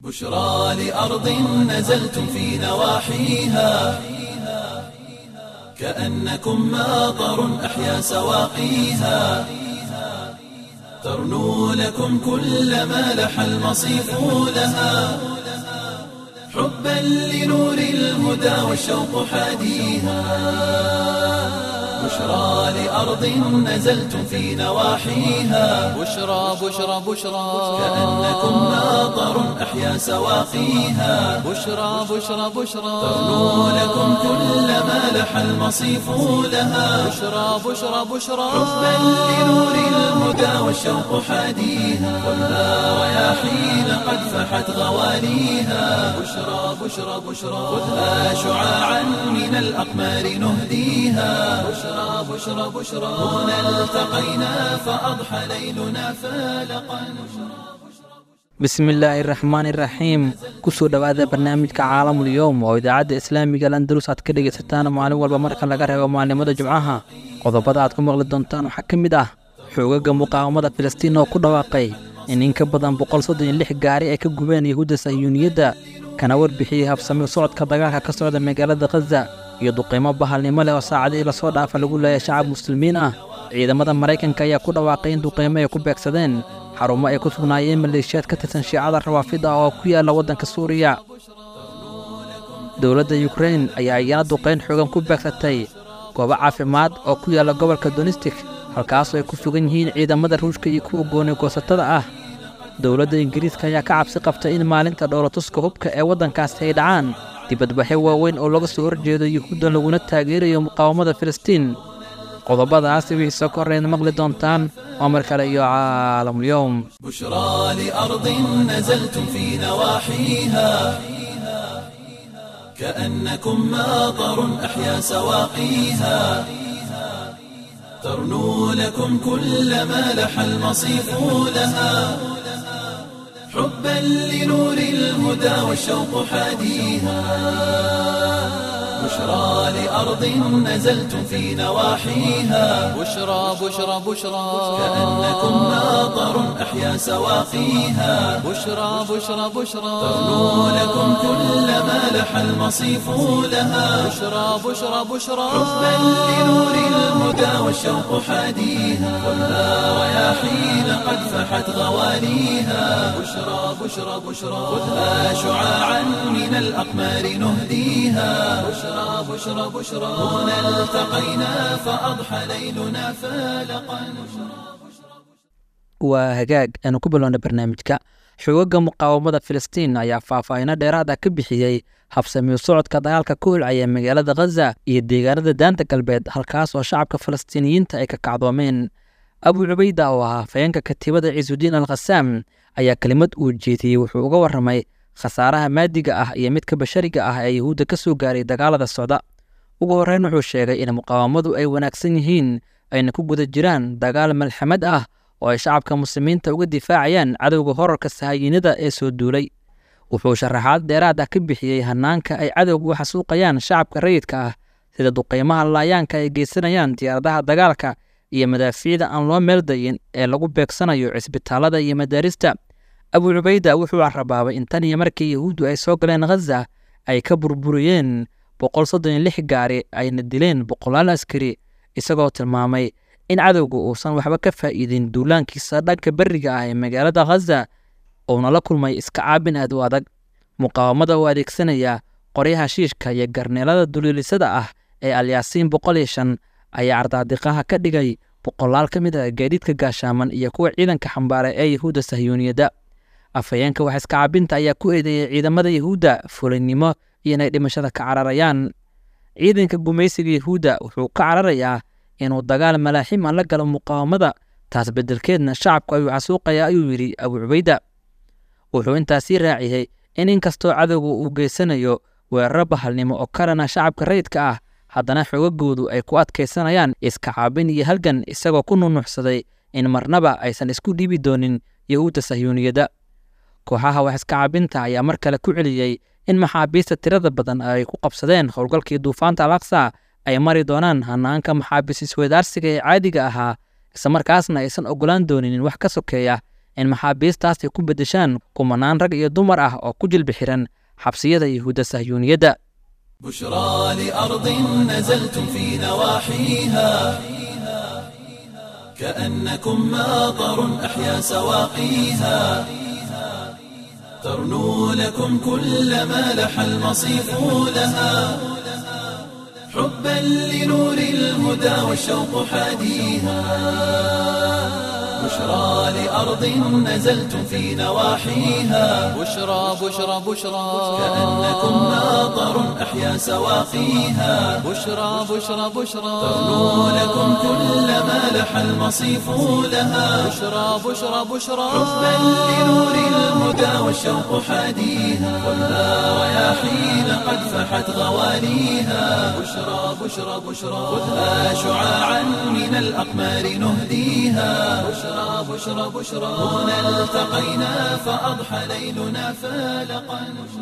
بشرى لأرض نزلتم في نواحيها كأنكم ماطر أحيا سواقيها ترنو لكم كل ما لح المصيف لها حبا لنور الهدى والشوق حاديها بشرى لأرض نزلتم في نواحيها بشرى بشرى بشرى كأنكم ماطر أحيا سواقيها بشرى بشرى بشرى ترنو لكم كل ما لح المصيف لها بشرى بشرى بشرى حبا لنور الهدى والشوق حاديها والنار رياحين قد فحت غواليها بشرى بشرى بشرى خذها شعاعا من الأقمار نهديها بشرى بشرى بشرى هنا التقينا فأضحى ليلنا فالقا bismillaahi raxmaani raxiim kusoo dhowaada barnaamijka caalamul yowm oo idaacadda islaamiga landalus aad ka dhegaysataan maalin walba marka laga reebo maalimada jumcaha qodobada aad ku maqli doontaan waxaa ka mid ah xoogaga muqaawamada filistiin oo ku dhawaaqay in in ka badan boqol soddon iyo lix gaari ay ka gubeen yahuudda sahyuuniyadda kana warbixiyey habsami socodka dagaalka ka socda magaalada khaza iyo duqiimo bahalnimo leh oo saacadihii lasoo dhaafa lagu leeya shacab muslimiin ah ciidamada maraykanka ayaa ku dhawaaqay in duqiimo ay ku beegsadeen xarumo ay ku sugnaayeen maleeshiyaad ka tirsan shiicada rawaafida oo ku yaalla waddanka suuriya dowladda yukrain ayaa iyana duqayn xoogan ku beegsatay goobo caafimaad oo ku yaalla gobolka donistik halkaasoo ay ku sugan yihiin ciidamada ruushka iyo kuwa gooni goosatada ah dowladda ingiriiska ayaa ka cabsi qabtay in maalinta dhowlatuska hubka ee waddankaasi ay dhacaan dibadbaxyo waaweyn oo laga soo horjeedo yuhuudda laguna taageerayo muqaawamada filistiin qodobadaasi wixii soo korreyn maqli doontaan waa mar kale iyo caalamul-yowm بشرى لأرض نزلتم في نواحيها كأنكم ماطر أحيا سواقيها ترنو لكم كل ما لح المصيف لها حبا لنور الهدى والشوق حاديها بشرى لأرض نزلتم في نواحيها بشرى بشرى بشرى كأنكم ماطر أحيا سواقيها بشرى بشرى بشرى ترنو لكم كل ما لح المصيف لها بشرى بشرى بشرى حبا لنور الهدى والشوق حاديها والنار رياحين قد فحت غواليها بشرى بشرى بشرى خذها شعاعا من الأقمار نهديها بشرى بشرى بشرى هنا التقينا فأضحى ليلنا فالقا waa hagaag aanu ku bilowna barnaamijka xoogagga muqaawamada filistiin ayaa faahfaahino dheeraada ka bixiyey habsamiyo socodka dagaalka ku hulcaya magaalada khaza iyo deegaanada daanta galbeed halkaas oo shacabka falastiiniyiinta ay ka kacdoomeen abu cubayda oo ahaa hafayeenka katiibada ciisudiin al khasaam ayaa kelimad uu jeediyey wuxuu uga warramay khasaaraha maadiga ah iyo midka bashariga ah ee yuhuudda ka soo gaaray dagaalada socda ugu horreyn wuxuu sheegay in muqaawamadu ay wanaagsan yihiin ayna ku guda jiraan dagaal malxamad ah oo ay shacabka muslimiinta uga difaacayaan cadowga horarka sahayiinada ee soo duulay wuxuu sharaxaad dheeraad ah ka bixiyey hanaanka ay cadowga u xasuuqayaan shacabka rayidka ah sida duqeymaha laayaanka ay geysanayaan diyaaradaha dagaalka iyo madaafiicda aan loo meeldayin ee lagu beegsanayo cisbitaalada iyo madaarista abu cubayda wuxuu carabaabay in tan iyo markii yahuuddu ay soo galeen khaza ay ka burburiyeen boqol soddon iyo lix gaari ayna dileen boqolaal askari isagoo tilmaamay in cadowga uusan waxba ka faa'iidin duulaankiisa dhanka berriga ah ee magaalada khaza uuna la kulmay iska caabin aad u adag muqaawamada oo adeegsanaya qoryaha shiishka iyo garneelada duliilisada ah ee alyaasiin boqol iyo shan ayaa ardaadiqaha ka dhigay boqolaal ka mid ah gaadiidka gaashaaman iyo kuwa ciidanka xambaara ee yahuudda sahyuuniyadda afhayeenka wax iska caabinta ayaa ku eedeeyey ciidamada yahuudda fulinnimo iyo inay dhimashada ka cararayaan ciidanka gumaysiga yahuudda wuxuu ka cararayaa inuu dagaal malaaxima la galo muqaawamada taas beddelkeedna shacabku ayuu xasuuqayaa ayuu yidhi abu cubayda wuxuu intaasii raaciyey in inkastoo cadowga uu geysanayo weeraro bahalnimo oo kalena shacabka rayidka ah haddana xoogagoodu ay ku adkaysanayaan iska caabin iyo halgan isagoo ku nunuxsaday in marnaba aysan isku dhiibi doonin yahuudda sahyuuniyadda kooxaha wax iska caabinta ayaa mar kale ku celiyey in maxaabiista tirada badan ay ku qabsadeen howlgalkii duufaanta alaqsa ay mari doonaan hanaanka maxaabiis isweydaarsiga ee caadiga ahaa islamarkaasna aysan ogolaan doonin wax ka sokeeya in maxaabiistaas ay ku beddeshaan kumanaan rag iyo dumar ah oo ku jilbi xiran xabsiyada yuhuudda sahyuuniyadda بشرى لأرض نزلتم في نواحيها كأنكم ماطر أحيا سواقيها ترنو لكم كل ما لح المصيف لها حبا لنور الهدى والشوق حاديها بشرى لأرض نزلتم في نواحيها بشرى بشرى بشرى كأنكم ماطر أحيا سواقيها بشرى بشرى بشرى ترنو لكم كل ما لح المصيف لها بشرى بشرى بشرى حبا لنور الهدى والشوق حاديها والنار رياحين قد فحت غواليها بشرى بشرى بشرى خذها شعاعا من الأقمار نهديها بشرى بشرى بشرى هنا التقينا فأضحى ليلنا فالقا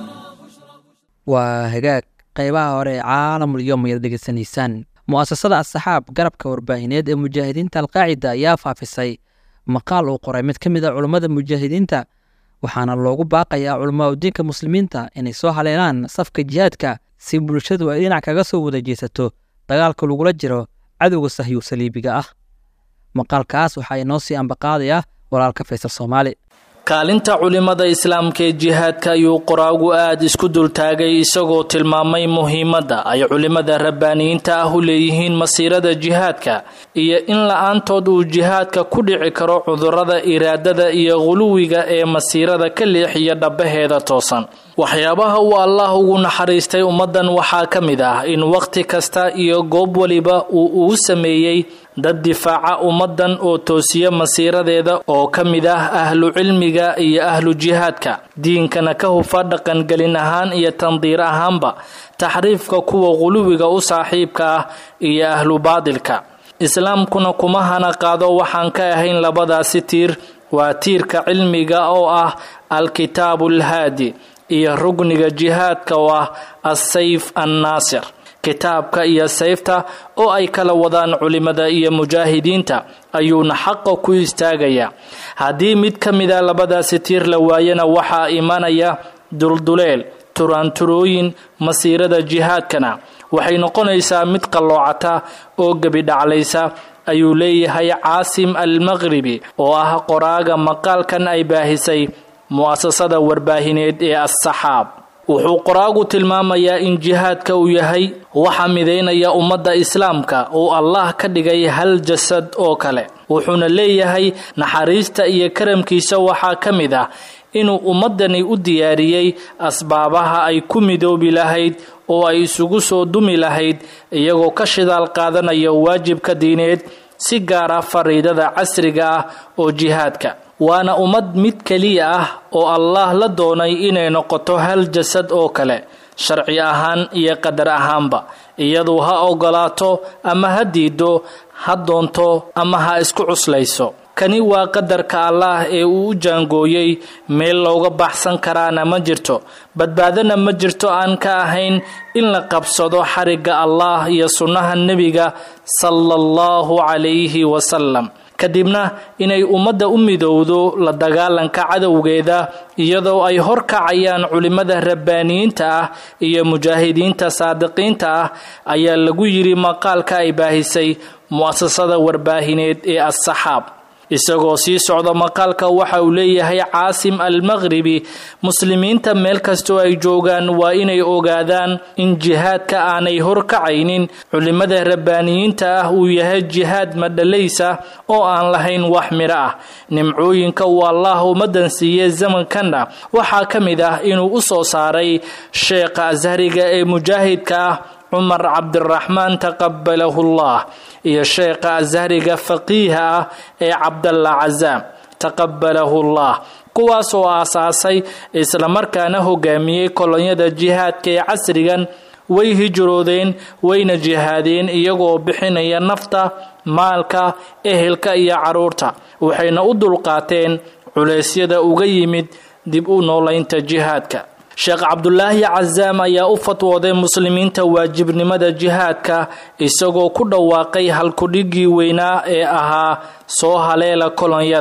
waa hagaag qaybaha hore ee caalamul yom ayaad dhegeysanaysaan mu'asasada asxaab garabka warbaahineed ee mujaahidiinta alqaacida ayaa faafisay maqaal uu qoray mid ka mid a culummada mujaahidiinta waxaana loogu baaqayaa culamaa udiinka muslimiinta inay soo haleelaan safka jihaadka si bulshadu ay dhinac kaga soo wada jeesato dagaalka lagula jiro cadowga sahyu saliibiga ah maqaalkaas waxaa inoo sii ambaqaadaya walaalka faysal soomaali kaalinta culimada islaamka ee jihaadka ayuu qoraagu aada isku dultaagay isagoo tilmaamay muhiimadda ay culimada rabbaaniyiinta ah u leeyihiin masiirada jihaadka iyo in la-aantood uu jihaadka ku dhici karo cudurada iraadada iyo quluwiga ee masiirada ka leexiya dhabaheeda toosan waxyaabaha uu allah ugu naxariistay ummaddan waxaa ka mid ah in wakhti kasta iyo goob waliba uu ugu sameeyey dad difaaca ummaddan oo toosiya masiiradeeda oo ka mid ah ahlu cilmiga iyo ahlu jihaadka diinkana ka hufa dhaqangelin ahaan iyo tandiir ahaanba taxriifka kuwa quluwiga u saaxiibka ah iyo ahlu baadilka islaamkuna kuma hana qaado waxaan ka ahayn labadaasi tiir waa tiirka cilmiga oo ah alkitaabu alhaadi iyo rugniga jihaadka oo ah assayf annaasir kitaabka iyo sayfta oo ay kala wadaan culimada iyo mujaahidiinta ayuuna xaqa ku istaagayaa haddii mid ka mida labadaasi tiir la waayana waxaa imanaya dulduleel turaanturooyin masiirada jihaadkana waxay noqonaysaa mid qalloocata oo gebidhaclaysa ayuu leeyahay caasim almaqhribi oo ah qoraaga maqaalkan ay baahisay mu'asasada warbaahineed ee assaxaab wuxuu qoraagu tilmaamayaa in jihaadka uu yahay waxa midaynaya ummadda islaamka uu allah ka dhigay hal jasad oo kale wuxuuna leeyahay naxariista iyo karamkiisa waxaa ka mid ah inuu ummaddani u diyaariyey asbaabaha ay ku midoobi lahayd oo ay isugu soo dumi lahayd iyagoo ka shidaal qaadanaya waajibka diineed si gaara fariidada casriga ah oo jihaadka waana ummad mid keliya ah oo allah la doonay inay noqoto hal jasad oo kale sharci ahaan iyo qadar ahaanba iyadu ha ogolaato ama ha diido ha doonto ama ha isku cuslayso kani waa qadarka allaah ee uu u jaangooyey meel looga baxsan karaana ma jirto badbaadana ma jirto aan ka ahayn in la qabsado xarigga allah iyo sunnaha nebiga sala allahu calayhi wasalam kadibna inay ummadda u midowdo la dagaalanka cadowgeeda iyadoo ay horkacayaan culimmada rabbaaniyiinta ah iyo mujaahidiinta saadiqiinta ah ayaa lagu yidhi maqaalka ay baahisay mu'asasada warbaahineed ee assaxaab isagoo sii socda maqaalka waxa uu leeyahay caasim almaqhribi muslimiinta meel kastoo ay joogaan waa inay ogaadaan in jihaadka aanay horkacaynin culimmada rabbaaniyiinta ah uu yahay jihaad madhalaysa oo aan lahayn wax midho ah nimcooyinka uu allah ummadan siiyey zamankanna waxaa ka mid ah inuu u soo saaray sheekha ashariga ee mujaahidka ah cumar cabdiraxmaan taqabalahu llah iyo sheekha ashariga faqiiha ah ee cabdalla cazaam taqabalahu llah kuwaas oo aasaasay islamarkaana hogaamiyey kolonyada jihaadka ee casrigan way hijroodeen wayna jihaadeen iyagoo bixinaya nafta maalka ehelka iyo caruurta waxayna u dulqaateen culeysyada uga yimid dib u noolaynta jihaadka sheekh cabdulaahi cazaam ayaa u fatwooday muslimiinta waajibnimada jihaadka isagoo ku dhawaaqay halkudhigii weynaa ee ahaa soo haleela kolonyada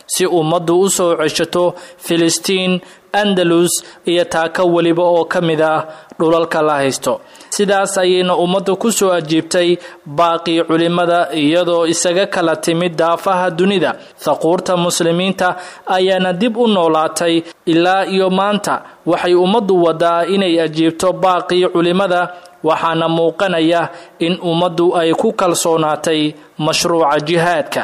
si ummaddu u soo ceshato filistiin andalus iyo taako weliba oo ka mid ah dhulalka la haysto sidaas ayayna ummaddu ku soo ajiibtay baaqii culimmada iyadoo isaga kala timid daafaha dunida thaquurta muslimiinta ayaana dib u noolaatay ilaa iyo maanta waxay ummaddu wadaa inay ajiibto baaqii culimmada waxaana muuqanaya in ummaddu ay ku kalsoonaatay mashruuca jihaadka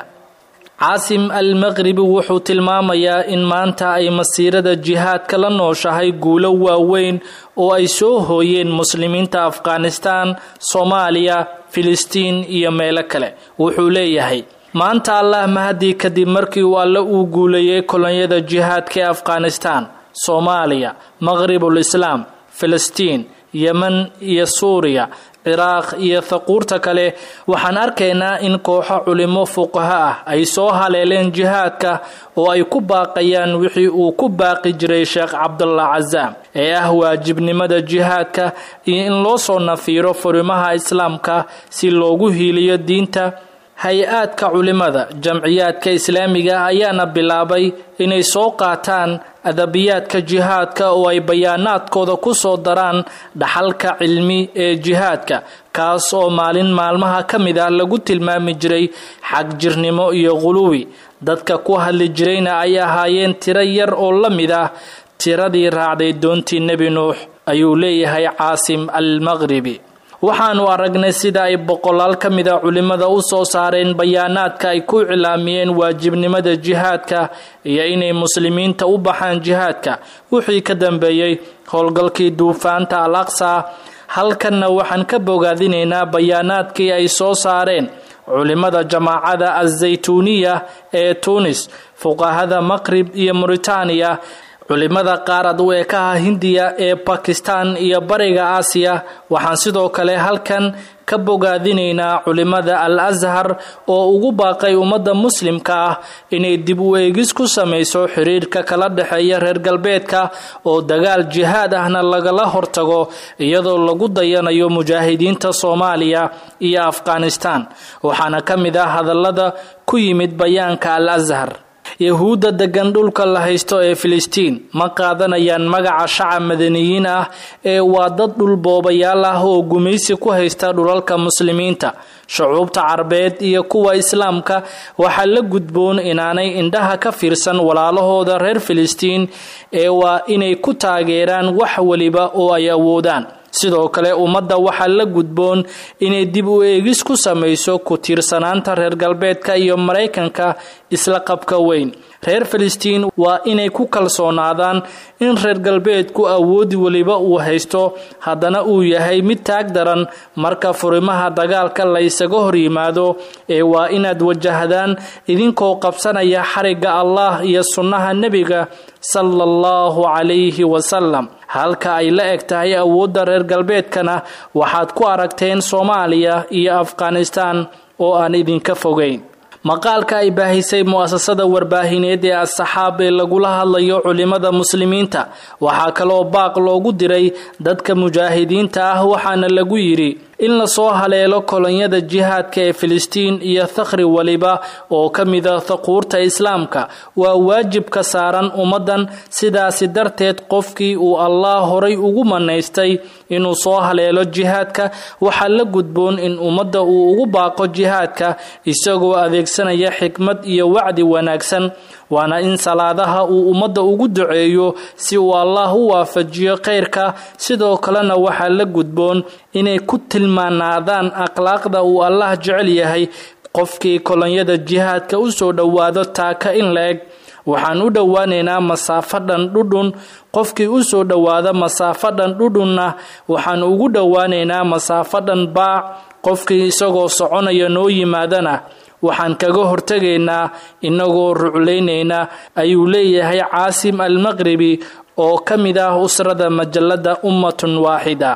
caasim al maqribi wuxuu tilmaamayaa in maanta ay masiirada jihaadka la nooshahay guulo waaweyn oo ay soo hooyeen muslimiinta afghanistan soomaaliya filistiin iyo meelo kale wuxuu leeyahay maanta allah mahadii kadib markii uu alle uu guuleeyey kolonyada jihaadka ee afghanistan soomaaliya maqribul islaam filistiin yemen iyo suuriya ciraaq iyo thaquurta kale waxaan arkaynaa in kooxo culimo fuqaho ah ay soo haleeleen jihaadka oo ay ku baaqayaan wixii uu ku baaqi jiray sheekh cabdullah casaam ee ah waajibnimada jihaadka iyo in loo soo nafiiro furimaha islaamka si loogu hiiliyo diinta hay-aadka culimada jamciyaadka islaamiga ayaana bilaabay inay soo qaataan adabiyaadka jihaadka oo ay bayaanaadkooda ku soo daraan dhaxalka cilmi ee jihaadka kaas oo maalin maalmaha ka mid ah lagu tilmaami jiray xagjirnimo iyo quluwi dadka ku hadli jirayna ay ahaayeen tiro yar oo la mid ah tiradii raacday doontii nebi nuux ayuu leeyahay caasim al maqribi waxaanu aragnay sida ay boqolaal ka mid a culimmada u soo saareen bayaanaadka ay ku cilaamiyeen waajibnimada jihaadka iyo inay muslimiinta u baxaan jihaadka wixii ka dambeeyey howlgalkii duufaanta al aqsa halkanna waxaan ka bogaadinaynaa bayaanaadkii ay soo saareen culimmada jamaacada azaytuuniya ee tuunis fuqahada maqrib iyo muritaaniya culimada qaarad u ekaha hindiya ee bakistan iyo bariga aasiya waxaan sidoo kale halkan ka bogaadinaynaa culimada al ashar oo ugu baaqay ummadda muslimka ah inay dib u eegis ku samayso xiriirka kala dhexeeya reer galbeedka oo dagaal jihaad ahna lagala hortago iyadoo lagu dayanayo mujaahidiinta soomaaliya iyo afghanistan waxaana ka mid ah hadallada ku yimid bayaanka al ashar yahuudda degan dhulka la haysto ee filistiin ma qaadanayaan magaca shacab madaniyiin ah ee waa dad dhulboobayaal ah oo gumaysi ku haysta dhulalka muslimiinta shucuubta carbeed iyo kuwa islaamka waxaa la gudboon inaanay indhaha ka fiirsan walaalahooda reer filistiin ee waa inay ku taageeraan wax weliba oo ay awoodaan sidoo kale ummadda waxaa la gudboon inay dib u eegis ku samayso ku tiirsanaanta reer galbeedka iyo maraykanka isla qabka weyn reer filistiin waa inay ku kalsoonaadaan in reer galbeedku awoodi weliba uu haysto haddana uu yahay mid taag daran marka furimaha dagaalka la ysaga hor yimaado ee waa inaad wajahdaan idinkoo qabsanaya xarigga allah iyo sunnaha nebiga sala allahu calayhi wasalam halka ay la eg tahay awoodda reer galbeedkana waxaad ku aragteen soomaaliya iyo afghanistan oo aan idinka fogeyn maqaalka ay baahisay mu-asasada warbaahineed ee as-saxaab ee lagula hadlayo culimada muslimiinta waxaa kaloo baaq loogu diray dadka mujaahidiinta ah waxaana lagu yidhi in lasoo haleelo kolonyada jihaadka ee filistiin iyo thakri waliba oo ka mida thaquurta islaamka waa waajib ka saaran ummaddan sidaasi darteed qofkii uu allah horay ugu manaystay inuu soo haleelo jihaadka waxaa la gudboon in ummadda uu ugu baaqo jihaadka isagoo adeegsanaya xikmad iyo wacdi wanaagsan waana in salaadaha uu ummadda ugu duceeyo si uu allah u waafajiyo khayrka sidoo kalena waxaa la gudboon inay ku tilmaanaadaan akhlaaqda uu allah jecel yahay qofkii kolonyada jihaadka u soo dhowaado taaka in la eg waxaan u dhowaanaynaa masaafo dhan dhudhun qofkii u soo dhowaada masaafo dhan dhudhunna waxaan ugu dhowaanaynaa masaafo dhan baac qofkii isagoo soconaya noo yimaadana waxaan kaga hortegaynaa inagoo ruclaynayna ayuu leeyahay caasim al maqribi oo ka mid ah usrada majalada ummatun waaxida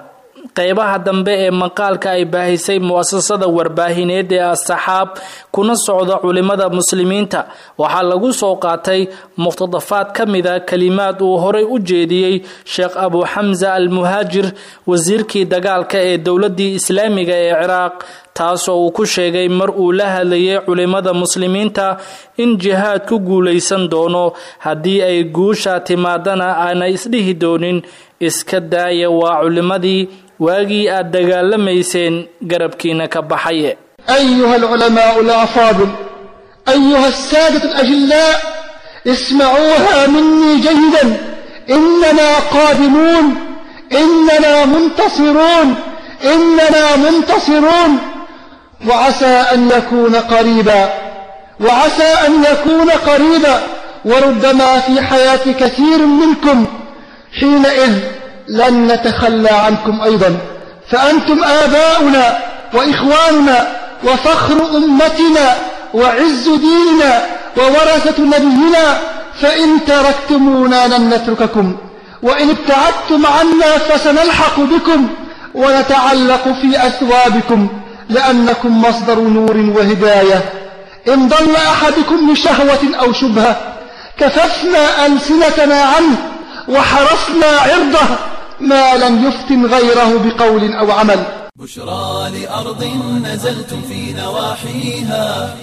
qeybaha dambe ee maqaalka ay baahisay mu-asasada warbaahineed ee asaxaab kuna socda culimada muslimiinta waxaa lagu soo qaatay muqtadafaad ka mida kalimaad uu horay u jeediyey sheekh abu xamsa al muhaajir wasiirkii dagaalka ee dowladii islaamiga ee ciraaq taasoo uu ku sheegay mar uu la hadlayay culimada muslimiinta in jihaad ku guulaysan doono haddii ay guusha timaadana aanay isdhihi doonin iska daaya waa culimadii waagii aad dagaalamayseen garabkiina ka baxaye أيها العلماء الأفاضل أيها السادة الأجلاء اسمعوها مني جيدا إننا قادمون إننا منتصرون إننا منتصرون وعسى أن يكون قريبا وعسى أن يكون قريبا وربما في حياة كثير منكم حينئذ لن نتخلى عنكم أيضا فأنتم آباؤنا وإخواننا وفخر أمتنا وعز ديننا وورثة نبينا فإن تركتمونا لن نترككم وإن ابتعدتم عنا فسنلحق بكم ونتعلق في أثوابكم لأنكم مصدر نور وهداية إن ضل أحدكم لشهوة أو شبهة كففنا ألسنتنا عنه وحرصنا عرضه ما لم يفتن غيره بقول أو عمل بشرى لأرض نزلتم في نواحيها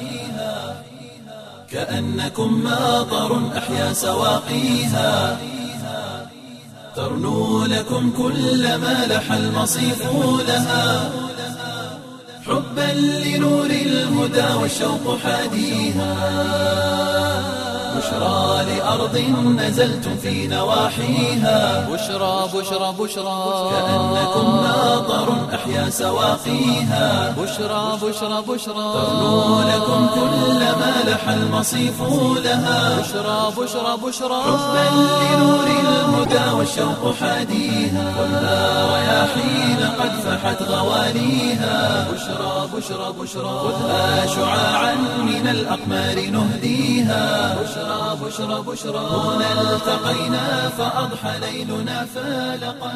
كأنكم ماطر أحيا سواقيها ترنو لكم كل ما لح المصيف لها حبا لنور الهدى والشوق حاديها بشرى لأرض نزلتم في نواحيها بشرى بشرى بشرى كأنكم ماطر أحيا سواقيها بشرى بشرى بشرى ترنو لكم كل ما لح المصيف لها بشرى بشرى بشرى حبا لنور الهدى والشوق حاديها خذها رياحين قد فحت غواليها بشرى بشرى بشرى خذها شعاعا من الأقمار نهديها بشرى بشرى بشرى هنا التقينا فأضحى ليلنا فالقا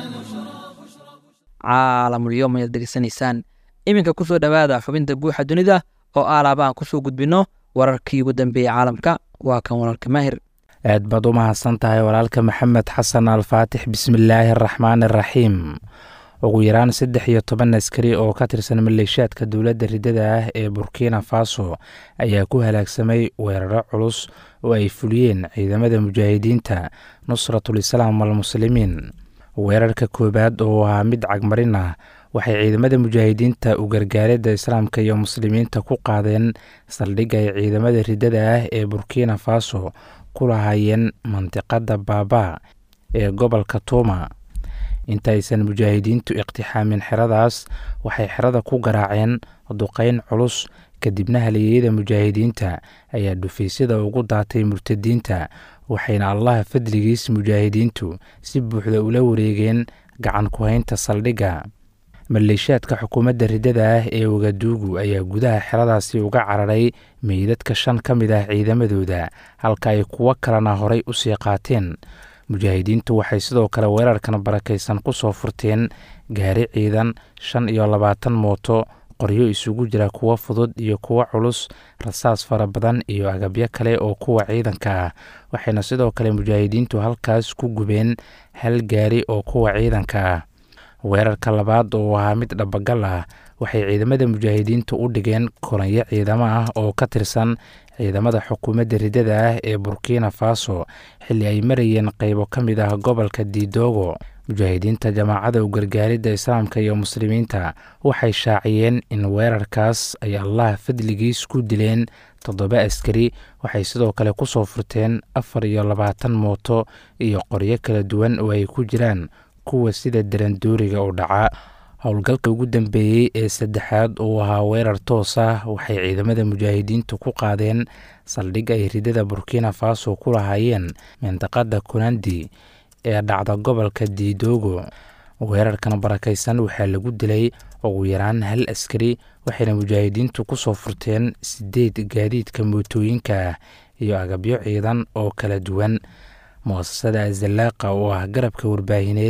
caalamulyoom ayaad degeysanaysaan iminka kusoo dhowaada xubinta guuxa dunida oo aalaaba aan kusoo gudbinno wararkii ugu dambeeyey caalamka waa kan walaalka maahir aad baad u mahadsan tahay walaalka maxamed xasan alfaatix bismillaahi araxmaan araxiim ugu yaraan saddex iyo toban askari oo ka tirsan maleeshiyaadka dowladda riddada ah ee burkina faso ayaa ku halaagsamay weeraro culus oo ay fuliyeen ciidamada mujaahidiinta nusratul islaam almuslimiin weerarka koowaad oo ahaa mid cagmarin ah waxay ciidamada mujaahidiinta u gargaaridda islaamka iyo muslimiinta ku qaadeen saldhigga ay ciidamada riddada ah ee burkina faso ku lahaayeen mandiqadda baaba ee gobolka tuuma intaaysan mujaahidiintu iqtixaamin xeradaas waxay xerada ku garaaceen duqeyn culus kadibna haliyeyada mujaahidiinta ayaa dhufaysyada ugu daatay murtadiinta waxayna allaha fadligiis mujaahidiintu si buuxda ula wareegeen gacan ku-haynta saldhigga maleeshiyaadka xukuumadda riddada ah ee wagaduugu ayaa gudaha xeradaasi uga cararay meydadka shan ka mid ah ciidamadooda halka ay kuwo kalena horay u sii qaateen mujaahidiintu waxay sidoo kale weerarkan barakaysan ku soo furteen gaari ciidan shan iyo labaatan mooto qoryo isugu jira kuwo fudud iyo kuwo culus rasaas fara badan iyo agabyo kale oo kuwa ciidanka ah waxayna sidoo kale mujaahidiintu halkaas ku gubeen hal gaari oo kuwa ciidanka ah weerarka labaad oo ahaa mid dhabagal ah waxay ciidamada mujaahidiintu u dhigeen kolanyo ciidamo ah oo ka tirsan ciidamada xukuumadda riddada ah ee burkina faso xilli ay marayeen qaybo ka mid ah gobolka diidoogo mujaahidiinta jamaacada u gargaaridda islaamka iyo muslimiinta waxay shaaciyeen in weerarkaas ay allah fadligiis ku dileen toddoba askari waxay sidoo kale ku soo furteen afar iyo labaatan mooto iyo qoryo kala duwan oo ay ku jiraan kuwa sida darandooriga u dhaca howlgalka ugu dambeeyey ee saddexaad uu ahaa weerar toos ah waxay ciidamada mujaahidiintu ku qaadeen saldhig ay ridada burkina faso ku lahaayeen mindaqada kunandi ee dhacda gobolka diidoogo weerarkan barakaysan waxaa lagu dilay ugu yaraan hal askari waxayna mujaahidiintu ku soo furteen sideed gaadiidka mootooyinka ah iyo agabyo ciidan oo kala duwan muasasada azalaaqa oo ah garabka warbaahineed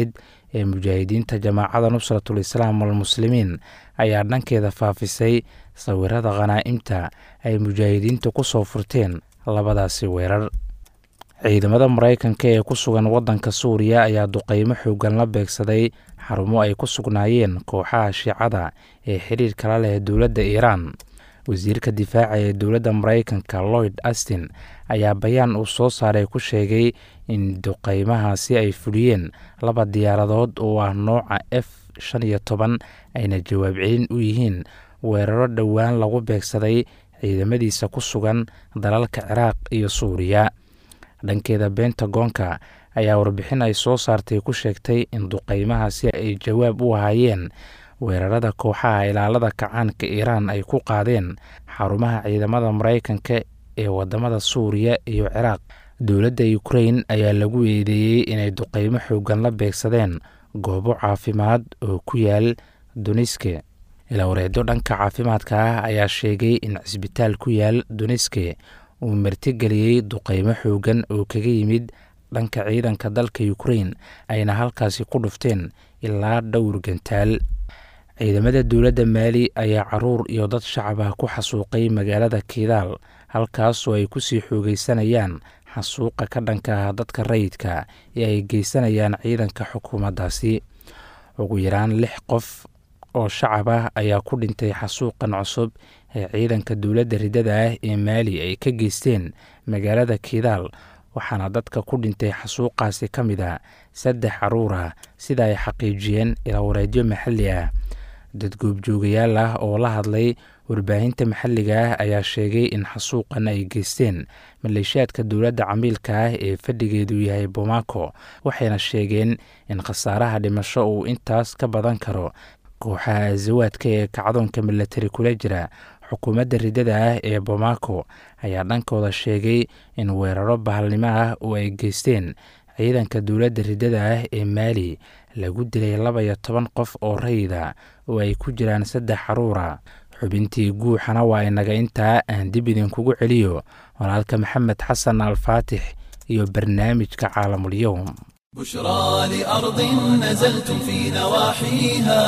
ee mujaahidiinta jamaacada nusratul islaam walmuslimiin ayaa dhankeeda faafisay sawirada khanaa'imta ay mujaahidiinta ku soo furteen labadaasi weerar ciidamada maraykanka ee ku sugan waddanka suuriya ayaa duqeymo xoogan la beegsaday xarumo ay ku sugnaayeen kooxaha shiicada ee xiriirka la leh dowladda iiraan wasiirka difaaca ee dowladda maraykanka lloyd astin ayaa bayaan uu soo saaray ku sheegay in duqeymahaasi ay fuliyeen laba diyaaradood oo ah nooca f shan iyo toban ayna jawaab celin u yihiin weeraro dhowaan lagu beegsaday ciidamadiisa ku sugan dalalka ciraaq iyo suuriya dhankeeda bentagoonka ayaa warbixin ay soo saartay ku sheegtay in duqeymahaasi ay jawaab u ahaayeen weerarada kooxaha ilaalada kacaanka iiraan ay ku qaadeen xarumaha ciidamada maraykanka ee wadamada suuriya iyo ciraaq dowladda ukrain ayaa lagu eedeeyey inay duqeymo xoogan la beegsadeen goobo caafimaad oo ku yaal duniske ilaawareedo dhanka caafimaadka ah ayaa sheegay in cisbitaal ku yaal duniske uu martigeliyey duqeymo xoogan oo kaga yimid dhanka ciidanka dalka ukrain ayna halkaasi ku dhufteen ilaa dhowr gantaal ciidamada dowladda maali ayaa caruur iyo dad shacab ah ku xasuuqay magaalada kiidaal halkaasoo ay kusii xoogeysanayaan xasuuqa ka dhanka ah dadka rayidka ee ay geysanayaan ciidanka xukuumaddaasi ugu yaraan lix qof oo shacab ah ayaa ku dhintay xasuuqan cusub ee ciidanka dowladda riddada ah ee maali ay ka geysteen magaalada kiidaal waxaana dadka ku dhintay xasuuqaasi ka mid a saddex caruur ah sida ay xaqiijiyeen ilaawareedyo maxalli ah dad goobjoogayaal ah oo la hadlay warbaahinta maxalliga ah ayaa sheegay in xasuuqan ay geysteen maleeshiyaadka dowladda camiilka ah ee fadhigeedu yahay bomaako waxayna sheegeen in khasaaraha dhimasho uu intaas ka badan karo kooxaha asawaadka ee kacdoonka milatari kula jira xukuumadda riddada ah ee bomaako ayaa dhankooda sheegay in weeraro bahalnimo ah oo ay geysteen ciidanka dowladda riddada ah ee maali lagu dilay laba iyo toban qof oo rayida oo ay ku jiraan saddex caruura xubintii guuxana waa inaga intaa aan dib idinkugu celiyo walaalka maxamed xasan alfaatix iyo barnaamijka caalamulyoum بشرى لأرض نزلتم في نواحيها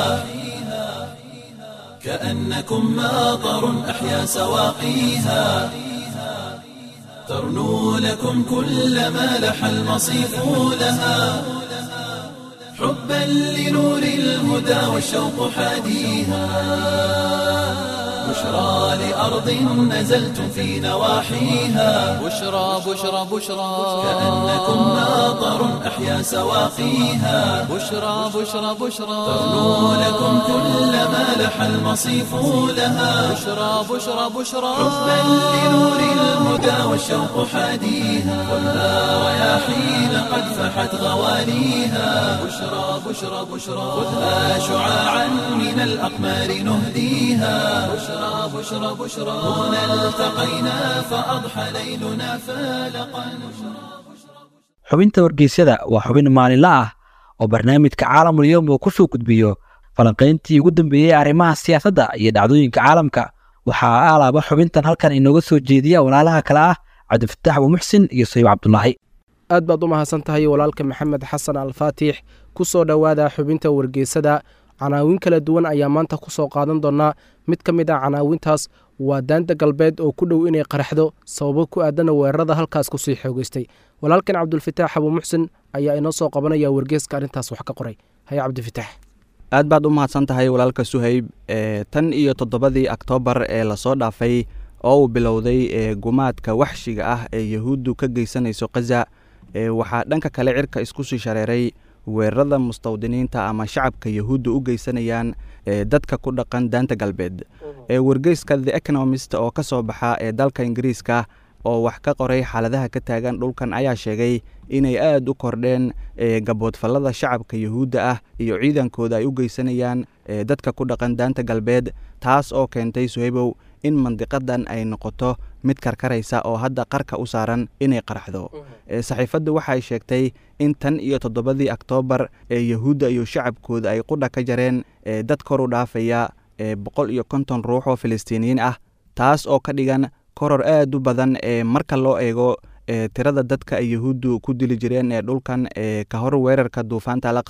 كأنكم ماطر أحيا سواقيها ترنو لكم كل ما لح المصيف لها حبا لنور الهدى والشوق حاديها بشرى لأرض نزلتم في نواحيها بشرى بشرى بشرى كأنكم ماطر أحيا سواقيها بشرى بشرى بشرى ترنو لكم كل ما لح المصيف لها بشرى بشرى بشرى حبا لنور الهدى والشوق حاديها خذها رياحين قد فحت غواليها بشرى بشرى بشرى خذها شعاعا من الأقمار نهديها بشرى بشرى بشرى هنا التقينا فأضحى ليلنا فالقا xubinta wargeysyada waa xubin maalinle ah oo barnaamijka caalamul yowm uu ku soo gudbiyo falanqayntii ugu dambeeyey arrimaha siyaasadda iyo dhacdooyinka caalamka waxaa alaaba xubintan halkan inooga soo jeediya walaalaha kale ah cabdifataax abuumuxsin iyo sayib cabdulaahi aad baad u mahadsan tahay walaalka maxamed xasan alfaatix ku soo dhowaada xubinta wargeysada canaawin kala duwan ayaa maanta ku soo qaadan doonaa mid ka mid ah canaawintaas waa daanta galbeed oo ku dhow inay qaraxdo sababo ku aadana weerarada halkaas kusii xoogeystay walaalkan cabdulfataax abuumuxsin ayaa inoo soo qabanaya wargeeska arrintaas wax ka qoray haye cabdifitaax aad baad u mahadsan tahay walaalka suhayb ee tan iyo toddobadii oktoobar ee lasoo dhaafay oo uu bilowday ee gumaadka waxshiga ah ee yahuuddu ka geysanayso khaza ee waxaa dhanka kale cirka isku sii shareeray weerarada mustawdiniinta ama shacabka yahuudda u geysanayaan ee dadka ku dhaqan daanta galbeed ee wargeyska the economist oo ka soo baxa ee dalka ingiriiska oo wax ka qoray xaaladaha ka taagan dhulkan ayaa sheegay inay aada u kordheen ee gaboodfallada shacabka yahuudda ah iyo ciidankooda ay u geysanayaan ee dadka ku dhaqan daanta galbeed taas oo keentay suhaybow in mandiqadan ay noqoto mid karkaraysa oo hadda qarka u saaran inay qaraxdo saxiifaddu waxay sheegtay in tan iyo toddobadii oktoobar ee yahuudda iyo shacabkooda ay qudha ka jareen ee dad kor u dhaafaya ee boqol iyo konton ruux oo filistiiniyiin ah taas oo ka dhigan koror aad u badan ee marka loo eego ee tirada dadka ay yahuuddu ku dili jireen ee dhulkan ee ka hor weerarka duufaanta alaqsa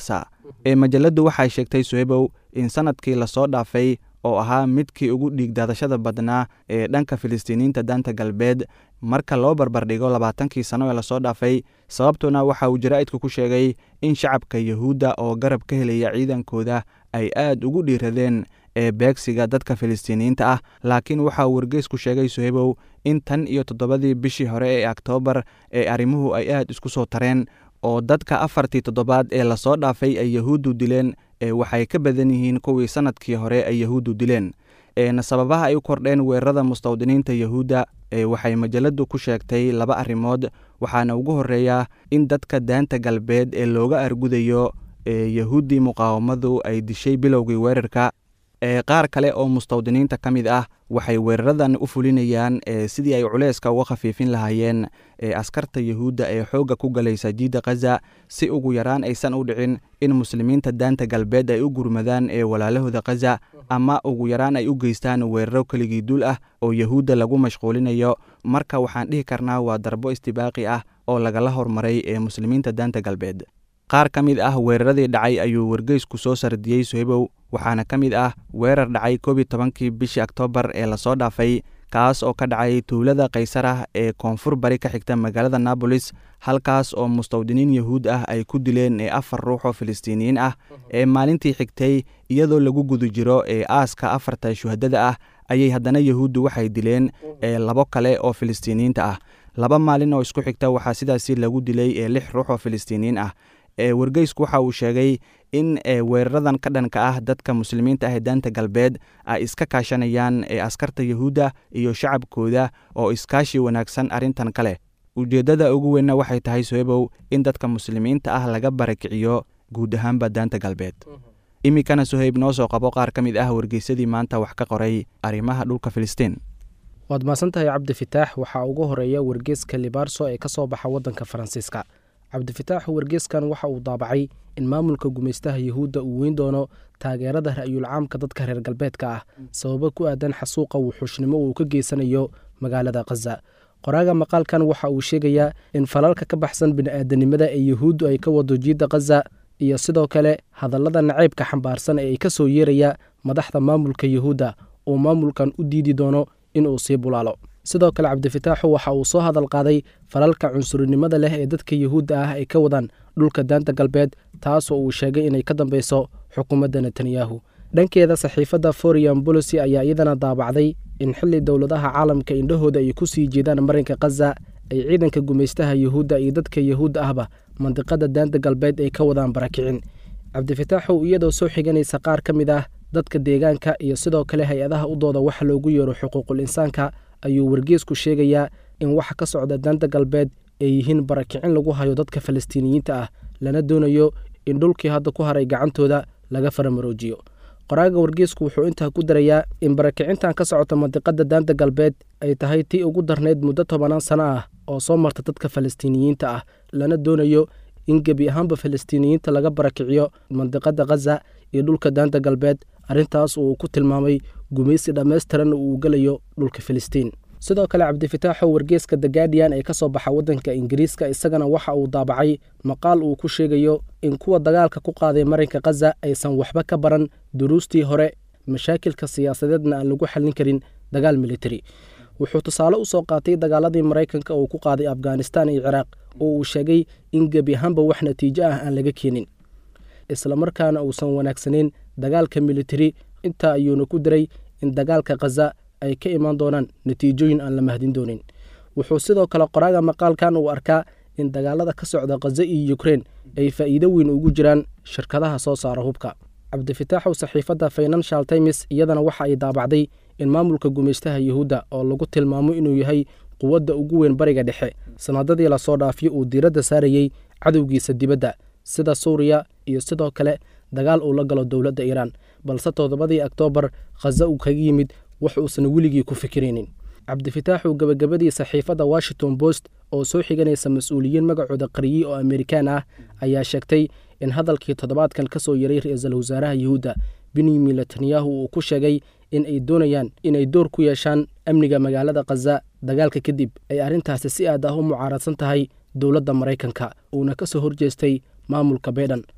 ee majalladdu waxay sheegtay suhebow in sanadkii lasoo dhaafay oo ahaa midkii ugu dhiigdaadashada badnaa ee dhanka filistiiniyiinta daanta galbeed marka loo barbardhigo labaatankii sano ee lasoo dhaafay sababtuna waxa uu jaraa'idku ku sheegay in shacabka yuhuudda oo garab ka helaya ciidankooda ay aad ugu dhiiradeen ee beegsiga dadka filistiiniyiinta ah laakiin waxa uu wargeysku sheegay suhebow in tan iyo toddobadii bishii hore ee oktoobar ee arrimuhu ay aad isku soo tareen oo dadka afartii toddobaad ee lasoo dhaafay ay yahuuddu dileen ee waxay ka badan yihiin kuwii sanadkii hore ay yahuuddu dileen eena sababaha ay u kordheen weerarada mustawdiniinta yahuudda ee waxay majalladdu ku sheegtay laba arrimood waxaana ugu horreeya in dadka daanta galbeed ee looga argudayo ee yahuuddii muqaawamadu ay dishay bilowgii weerarka ee qaar kale oo mustawdiniinta ka mid ah waxay weeraradan u fulinayaan ee sidii ay culeyska uga khafiifin lahaayeen ee askarta yuhuudda ee xoogga ku galaysa jiidda khaza si ugu yaraan aysan u dhicin in muslimiinta daanta galbeed ay u gurmadaan ee walaalahooda khaza ama ugu yaraan ay u geystaan weeraro keligii duul ah oo yahuudda lagu mashquulinayo marka waxaan dhihi karnaa waa darbo istibaaqi ah oo lagala hormaray ee muslimiinta daanta galbeed qaar ka mid ah weeraradii dhacay ayuu wargeysku soo sardiyey suhebow waxaana ka mid ah weerar dhacay koob iyo tobankii bishii oktoobar ee lasoo dhaafay kaas oo ka dhacay tuulada kaysarah ee koonfur bari ka xigta magaalada nabolis halkaas oo mustawdiniin yahuud ah ay ku dileen ee afar ruux oo filistiiniyiin ah ee maalintii xigtay iyadoo lagu guda jiro ee aaska afarta shuhadada ah ayay haddana yahuuddu waxay dileen ee labo kale oo filistiiniyiinta ah laba maalin oo isku xigta waxaa sidaasi lagu dilay ee lix ruux oo filistiiniyiin ah ee wargeysku waxa uu sheegay in weeraradan ka dhanka ah dadka muslimiinta ah ee daanta galbeed ay iska kaashanayaan ee askarta yahuudda iyo shacabkooda oo iskaashi wanaagsan arrintan ka leh ujeeddada ugu weynna waxay tahay soebow in dadka muslimiinta ah laga barakiciyo guud ahaanba daanta galbeed iminkana soheyb noo soo qabo qaar ka mid ah wargeysadii maanta wax ka qoray arrimaha dhulka filistiin waad mahadsantahay cabdifitaax waxaa ugu horeeya wargeeska libaarso ee ka soo baxa waddanka faransiiska cabdifitaax wargeeskan waxa uu daabacay in maamulka gumaystaha yahuudda uu weyn doono taageerada ra'yul caamka dadka reer galbeedka ah sababo ku aadan xasuuqa wuxuushnimo uu ka geysanayo magaalada khaza qoraaga maqaalkan waxa uu sheegayaa in falalka ka baxsan bini'aadanimada ee yahuuddu ay ka wado jiidda khaza iyo sidoo kale hadallada nacaybka xambaarsan ee ay ka soo yeeraya madaxda maamulka yahuudda uu maamulkan u diidi doono inuu sii bulaalo sidoo kale cabdifitaaxu waxa uu soo hadal qaaday falalka cunsurinimada leh ee dadka yahuudda ah ay ka wadaan dhulka daanta galbeed taasoo uu sheegay inay ka dambeyso xukuumadda netanyahu dhankeeda saxiifadda forian bolosi ayaa iyadana daabacday in xilli dowladaha caalamka indhahooda ay ku sii jeedaan marinka khaza ay ciidanka gumaystaha yahuudda iyo dadka yahuudda ahba mandiqada daanta galbeed ay ka wadaan barakicin cabdifitaaxu iyadoo soo xiganaysa qaar ka mid ah dadka deegaanka iyo sidoo kale hay-adaha u dooda waxa loogu yeero xuquuqul insaanka ayuu wargeesku sheegayaa in waxa ka socda daanta galbeed ay yihiin barakicin lagu hayo dadka falastiiniyiinta ah lana doonayo in dhulkii hadda ku haray gacantooda laga faramaroojiyo qoraaga wargeesku wuxuu intaa ku darayaa in barakicintan ka socota mandiqada daanta galbeed ay tahay tii ugu darnayd muddo tobanaan sano ah oo soo marta dadka falastiiniyiinta ah lana doonayo in gebi ahaanba falastiiniyiinta laga barakiciyo mandiqada khaza iyo dhulka daanta galbeed arrintaas uu ku tilmaamay gumaysi dhammaystiran uu gelayo dhulka filistiin sidoo kale cabdifitaaxo wargeeska the guardian ee ka soo baxa waddanka ingiriiska isagana waxa uu daabacay maqaal uu ku sheegayo in kuwa dagaalka ku qaaday marinka khaza aysan waxba ka baran duruustii hore mashaakilka siyaasadeedna aan lagu xallin karin dagaal militari wuxuu tusaale u soo qaatay dagaaladii maraykanka uu ku qaaday afghanistan iyo ciraaq oo uu sheegay in gebi ahaanba wax natiijo ah aan laga keenin islamarkaana uusan wanaagsanayn dagaalka militari intaa ayuuna ku diray in dagaalka khaza ay ka imaan doonaan natiijooyin aan la mahdin doonin wuxuu sidoo kale qoraaga maqaalkan uu arkaa in dagaalada ka socda khaza iyo ukrein ay faa'iido weyn ugu jiraan shirkadaha soo saara hubka cabdifitaaxow saxiifadda financial times iyadana waxa ay daabacday in maamulka gumaystaha yahuudda oo lagu tilmaamo inuu yahay quwadda ugu weyn bariga dhexe sanadadii lasoo dhaafiyo uu diiradda saarayey cadowgiisa dibadda sida suuriya iyo sidoo kale dagaal uu la galo dowladda iiraan balse toddobadii oktoobar khaza uu kaga yimid wax uusan weligii ku fikiraynin cabdifitaaxu gebagabadii saxiifadda washington post oo soo xiganaysa mas-uuliyiin magacooda qariyey oo amerikaan ah ayaa sheegtay in hadalkii toddobaadkan ka soo yaray ra-iisul wasaaraha yahuudda benyamin netanyahu uu ku sheegay in ay doonayaan inay door ku yeeshaan amniga magaalada khaza dagaalka kadib ay arrintaasi si aad ah u mucaaradsan tahay dowladda maraykanka uuna ka soo horjeestay maamulka baydhan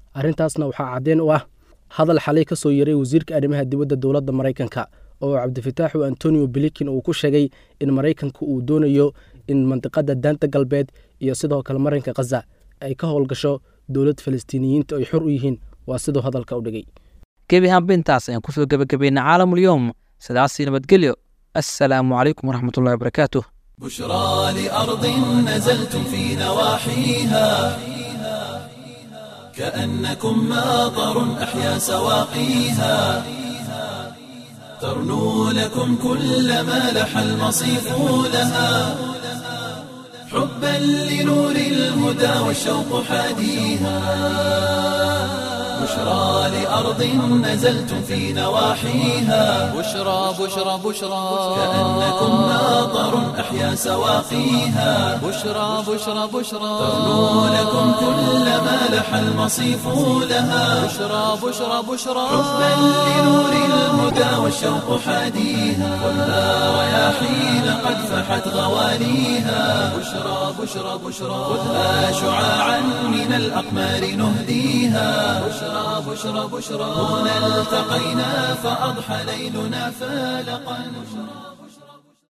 arrintaasna waxaa caddeen u ah hadal xalay ka soo yaray wasiirka arrimaha dibadda dowladda maraykanka oo cabdifitaaxu antonio bilikin uu ku sheegay in maraykanku uu doonayo in mandiqada daanta galbeed iyo sidoo kale marinka khaza ay ka howlgasho dowlad falastiiniyiinta ay xor u yihiin waa siduu hadalka u dhigay gebi hambintaas ayaan kusoo gebagabaynay caalamulyoom sidaasii nabadgelyo assalaamu calaykum waraxmatullahi wabarakaatuh بشرى لأرض نزلتم في نواحيها كأنكم ماطر أحيا سواقيها ترنو لكم كل ما لح المصيف لها حبا لنور الهدى والشوق حاديها بشرى لأرض نزلتم في نواحيها بشرى بشرى بشرى كأنكم ماطر أحيا سواقيها بشرى بشرى بشرى ترنو لكم كل ما لح المصيف لها بشرى بشرى بشرى حبا لنور الهدى والشوق حاديها خذها رياحين قد فحت غواليها بشرى بشرى بشرى خذها شعاعا من الأقمار نهديها بشرى بشرى بشرى هنا التقينا فأضحى ليلنا فالقا